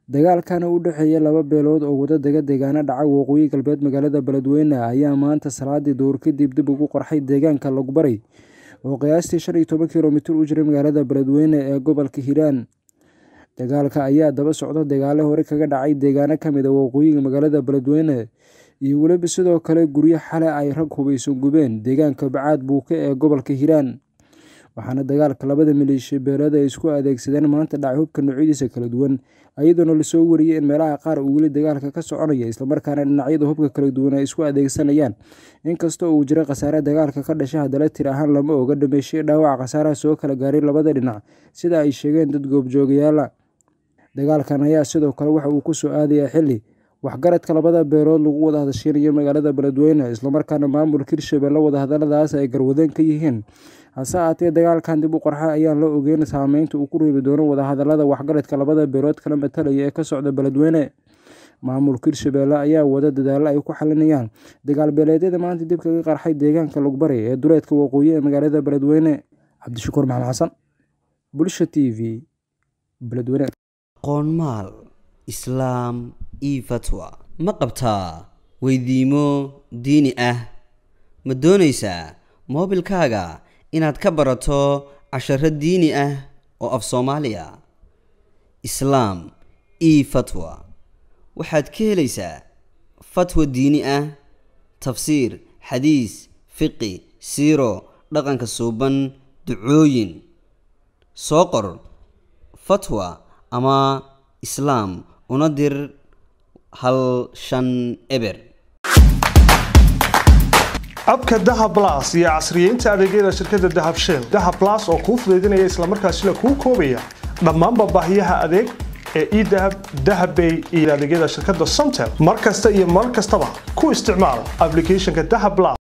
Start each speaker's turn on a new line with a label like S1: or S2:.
S1: dagaalkana u dhexeeya laba beelood oo wada dega deegaano dhaca waqooyi galbeed magaalada beledweyne ayaa maanta salaadii duhur kadib dib ugu qarxay deegaanka lagbaray oo qiyaastii shan iyo toban kilomitir u jira magaalada beledweyne ee gobolka hiiraan dagaalka ayaa daba socda dagaalo hore kaga dhacay deegaano kamid a waqooyiga magaalada beledweyne iyo weliba sidoo kale guryo xale ay rag hubayso gubeen deegaanka bacaad buuke ee gobolka hiiraan waxaana dagaalka labada maleeshiya beeleed ay isku adeegsadeen maanta dhacay hubka noocyadiisa kala duwan iyadoona lasoo wariyey in meelaha qaar uu weli dagaalka ka soconaya islamarkaana dhinacyada hubka kala duwan ay isku adeegsanayaan inkastoo uu jira khasaare dagaalka ka dhasha haddana tir ahaan lama oga dhameyshay dhaawaca khasaaraha soo kala gaaray labada dhinac sida ay sheegeen dad goobjoogayaala dagaalkan ayaa sidoo kale waxa uu kusoo aadayaa xili waxgaradka labada beelood lagu wada hadashiinayo magaalada beledweyne islamarkaana maamulka hirshabelle wadahadaladaas ay garwadeen ka yihiin hase ahaatee dagaalkan dib u qarxa ayaan la ogeyn saameynta uu ku reebi doono wadahadalada waxgaradka labada beelood kala matalaya ee ka socda beledweyne maamulka hirshabelle ayaa wada dadaalo ay ku xalinayaan dagaal beeleedyada maanta dib kaga qarxay deegaanka lugbaray ee duleedka waqooyi ee magaalada beledweyne cabdishakuur maxamed xasan bulsha t v beledweyne
S2: qoonmaal islaam io fatwa ma qabtaa weydiimo diini ah ma doonaysaa moobilkaaga inaad ka barato casharo diini ah oo af soomaaliya islaam io fatwa waxaad ka helaysaa fatwa diini ah tafsiir xadiis fiqi siiro dhaqanka suuban ducooyin soo qor fatwa ama islaam una dir hal shan eber
S3: abka dahab las iyo casriyeynta adeegyada shirkadda dahab shell dahab las oo kuu fudaydinaya islamarkaasina kuu koobaya dhammaanba baahiyaha adeeg ee edahab dahabbay iyo adeegyada shirkadda somtel mar kasta iyo mar kastaba ku isticmaal ablicathonka dahab las